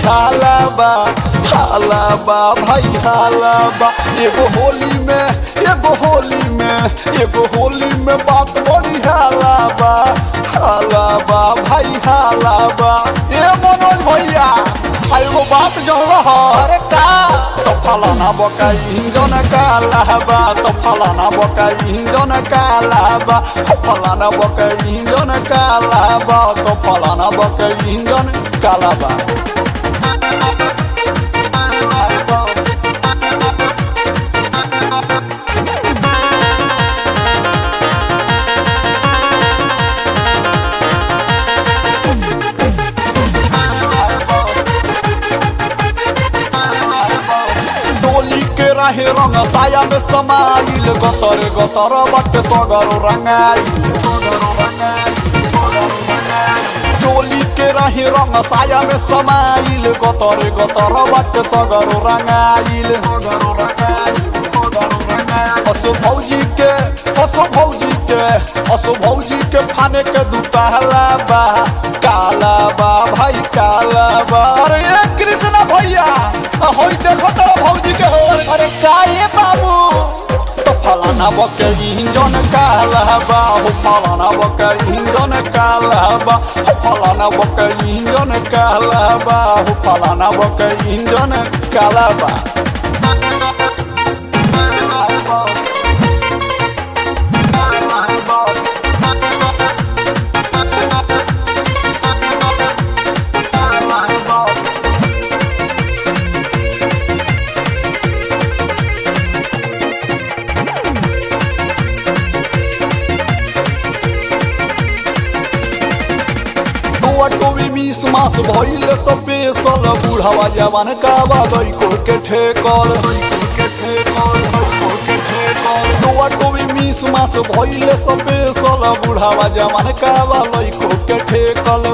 हाला बा हाला बा भाई हाला बा एगो होली में एगो होली में एगो होली में बात बड़ी हाला बा हाला बा भाई हाला बा ए मनोज भैया आ एगो बात जो रहा अरे का तो फलाना बका इंजन काला बा तो फलाना बका इंजन काला बा हो फलाना बका इंजन काला बा तो फलाना बका इंजन काला बा डोली के रहे रंग साया में समाइल गतर गतर बट सगर रंगाइल चोली के रहे रंग साया में समाइल गतर गतर बट सगर रंगाइल असो भौजी के असो भौजी के असो भौजी के फाने के दुताला बा काला बा भाई काला बा अरे ये कृष्ण भैया होई देखो तो भौजी के हो अरे का ये बाबू तो फलाना बके इंजन काला बा हो फलाना बके इंजन काला बा हो फलाना बके इंजन काला बा हो फलाना बके इंजन काला बा टोवी मिस मास भइल स्पेशल बुढ़ावा जवान का बादई को के ठेकल टोवा टोवी मिस मास भइल स्पेशल बुढ़ावा जवान का बादई को के ठेकल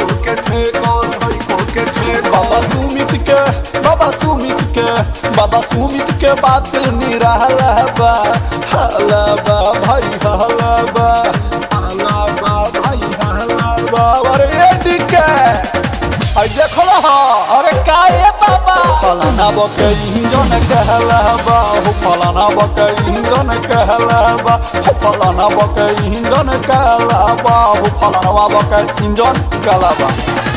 बाबा सुमित के बाबा सुमित के बाबा सुमित के बात निराला बा हाला बा भाई हाला बा हाला बा भाई हाला बा अरे ये दिके आई देखो हा अरे का ये बाबा फलाना बके इंजन कहला बा हो फलाना बके इंजन कहला बा हो फलाना बके इंजन कहला बा हो फलाना बके इंजन कहला बा